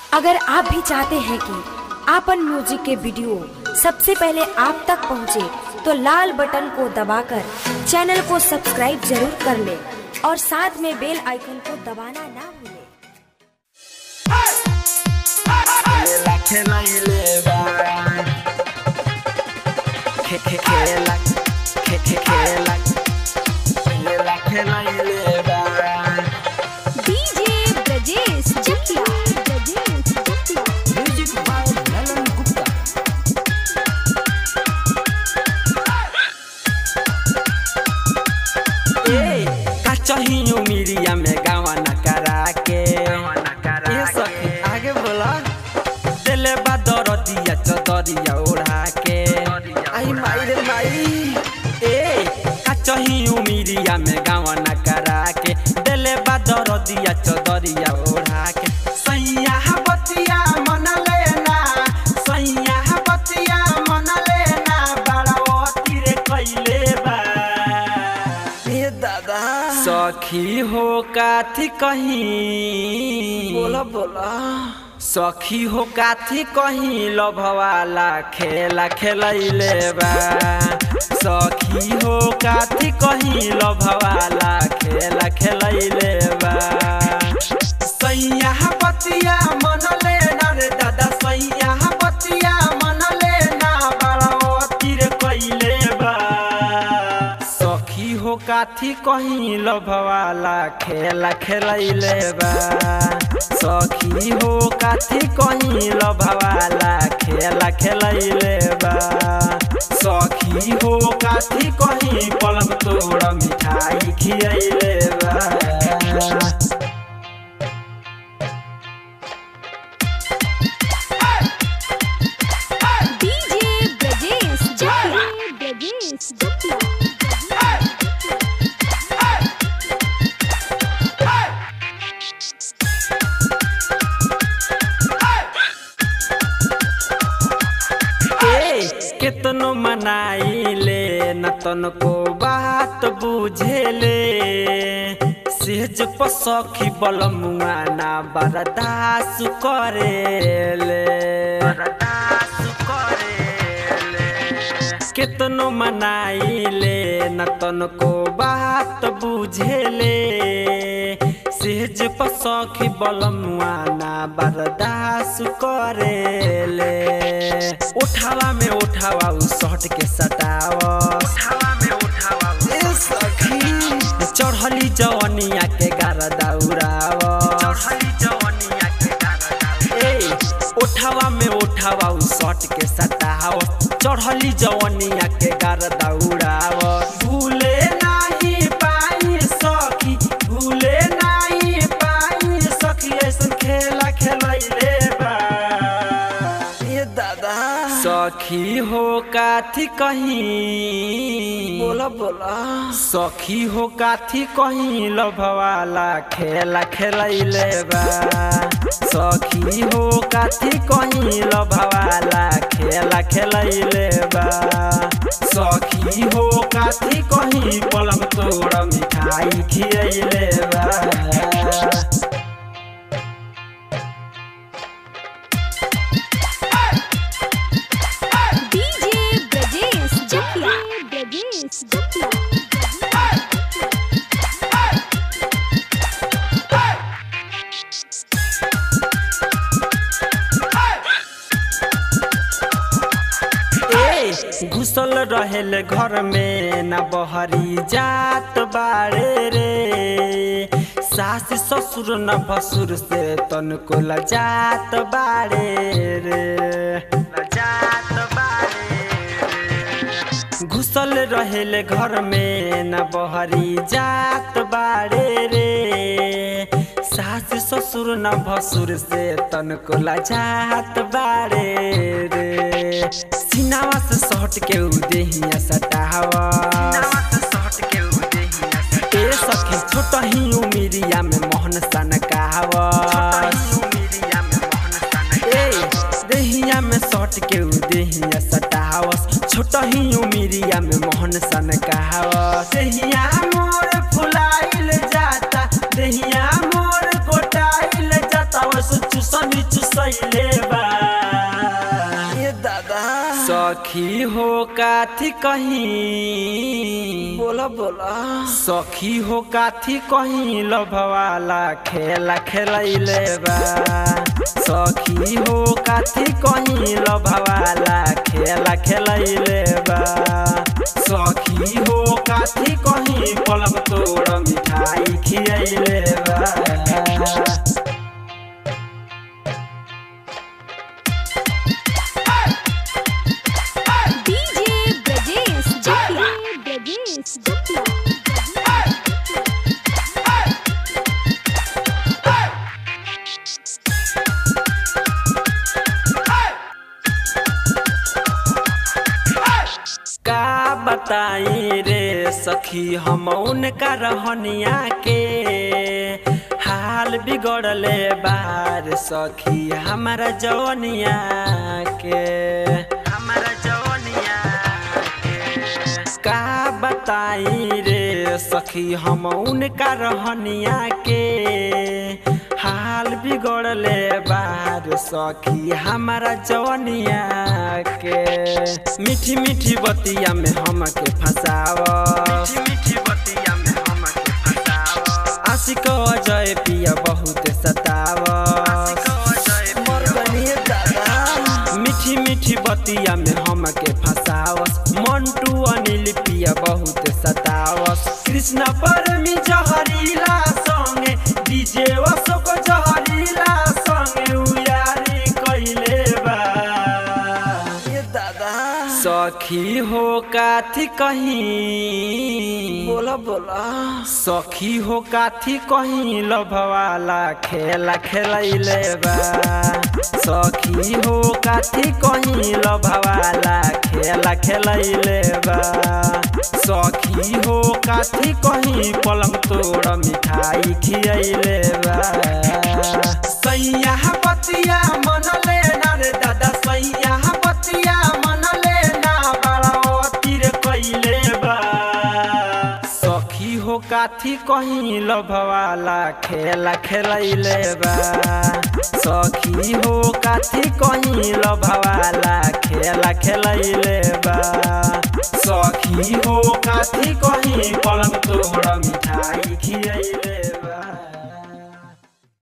अगर आप भी चाहते हैं कि आपन म्यूजिक के वीडियो सबसे पहले आप तक पहुंचे, तो लाल बटन को दबाकर चैनल को सब्सक्राइब जरूर कर ले और साथ में बेल आइकन को दबाना ना भूलें। खेला खेलाइले बा खे खे खेला खे खे खेला खेला खेलाइले बा DJ Brajesh Chakiya Brajesh Chakiya music by Lalan Gupta ए का चाहियो मीरिया में गावा न करा के ए सखी आगे बोला दिले बा दरदिया चदरिया ओढ़ा के आई माई रे माई ए का चाहियो मीरिया में गावा न करा के दिले बा दरदिया चदरिया ओढ़ा के सैया बतिया मन लेना सैया बतिया मन लेना बड़ा अति रे कैले बा ए दादा सखी हो काथी कहीं बोला बोला सखी हो काथी कहीं लभवाला खेला खेलैले बा सखी हो काथी कहीं लभवाला खेला खेलैले बा सैया बतिया मन लेना रे दादा सैया बतिया मन लेना बड़ा अतिर कैले बा सखी हो काथी कहीं लभवाला खेला खेलैले बा सखी हो काथी कहीं लभवाला खेला खेलैले बा सखी हो काथी कहीं पलंग तोड़ मिठाई खियैले बा डीजे ब्रजेश चकिया ब्रजेश चकिया ए केतनो मनाइले न तनको बात बुझेले सेज पसखी बलमुआ ना बरदास करेले बरदास करेले केतनो मनाइले न तनको बात बुझेले सेज पसखी बलमुआ ना बर्दास करेले उठावा में उठावा उ शर्ट के सटावा उठावा में उठावा ए सखी चढ़ली जवनिया के गार दौड़ावा चढ़ली जवनिया के गार ए उठावा में उठावा उ शर्ट के सटावा चढ़ली जवनिया के गार दौड़ावा भूले नाही पाई सखी भूले नाही पाई सखी ऐसन खेला खेलैले बा ए दादा सखी हो काथी कहीं बोला बोला सखी हो काथी कहीं लभवाला खेला खेलैले बा सखी हो काथी कहीं लभवाला खेला खेलैले बा सखी हो काथी कहीं पलंग तोड़ मिठाई खियैले बा डीजे ब्रजेश चकिया ब्रजेश चकिया ए घुसल रहेल घर में न बहरी जात बाड़े रे सास ससुर न भसुर से तनको लजात बाड़े रे लजात बाड़े रे। घुसल रहेल घर में न बहरी जात बाड़े रे सास ससुर न भसुर से तनको लजात बाड़े रे सिनावा से सट के उ देहिया सटावा ए सखी छोट ही उमिरिया में मोहन सन कहवा ए देहिया में सट के उ देहिया सटावस छोट ही उमिरिया में मोहन सन कहवा देहिया मोर फुलाइल जाता देहिया मोर गोटाइल जाता ऊपर से चुसनी चुसैले बा ये दादा सखी हो काथी कहीं बोला बोला सखी हो काथी कहीं लभवाला खेला खेलैले बा सखी हो काथी कहीं लभवाला खेला खेलैले बा सखी हो काथी कहीं पलक तोड़ मिठाई खियैले बा डीजे ब्रजेश जटिया ब्रजेश जटिया का बताई रे सखी हम उनका रहनिया के हाल बिगड़ले बार सखी हमारा जवनिया के हमारा जवनिया के का बताई रे सखी हम उनका रहनिया के हाल बिगड़ले बार सखी हमारा जवनिया के मीठी मीठी बतिया में हमके फंसाव मीठी मीठी बतिया में हमके फंसाव आशिक अजय पिया बहुत सताव मर बनिए दादा मीठी मीठी बतिया में हमके फंसावस मंटू अनिल पिया बहुत सतावस कृष्ण परमी जहरीला संगे डीजे अशोक जहरीला संगे उयारी कैले बा ये दादा सखी हो काथी कहीं बोला बोला सखी हो काथी कहीं लभवाला खेला खेलैले बा सखी हो काथी कहीं लभवाला खेला खेलैले बा सखी हो काथी कहीं पलंग तोड़ मिठाई खियैले बा सैया बतिया मनले ना रे दादा सैया बतिया मनले ना बड़ा अतिर कैले बा सखी हो काथी कहीं लभवाला खेला खेलैले बा सखी हो काथी कहीं लभवाला खेला खेलैले बा सखी हो काथी कहीं पलंग तोड़ मिठाई खियैले बा